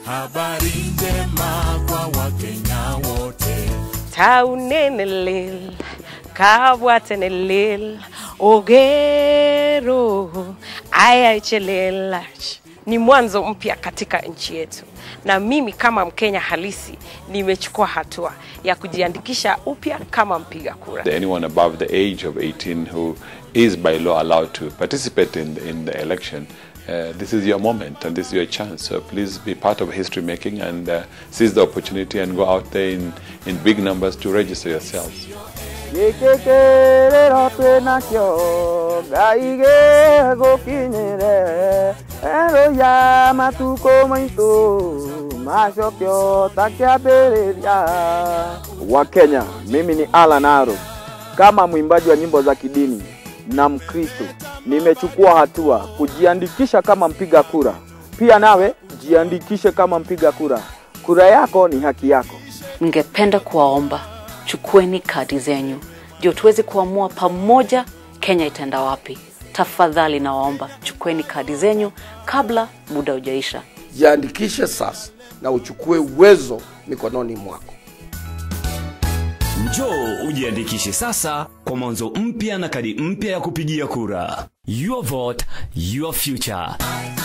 habari njema kwa Wakenya wote. taunenelel kabwatenelel ogero ayachelelach ni mwanzo mpya katika nchi yetu na mimi kama mkenya halisi nimechukua hatua ya kujiandikisha upya kama mpiga kura anyone above the age of 18 who is by law allowed to participate in the, in the election, uh, this is your moment and this is your chance. So please be part of history making and uh, seize the opportunity and go out there in, in big numbers to register yourselves. gĩkĩkĩrĩro twĩnakĩo ngai gĩgũkinyĩre erũya matukũ maitũ macokio takĩambĩrĩria wakenya mimi ni alan aro kama mwimbaji wa nyimbo za kidini na mkristo nimechukua hatua kujiandikisha kama mpiga kura pia nawe jiandikishe kama mpiga kura kura yako ni haki yako Ningependa kuwaomba chukueni kadi zenyu ndio tuweze kuamua pamoja Kenya itaenda wapi. Tafadhali nawaomba chukueni kadi zenyu kabla muda hujaisha. jiandikishe sasa na uchukue uwezo mikononi mwako. Njoo ujiandikishe sasa kwa mwanzo mpya na kadi mpya ya kupigia kura. Your vote, your future.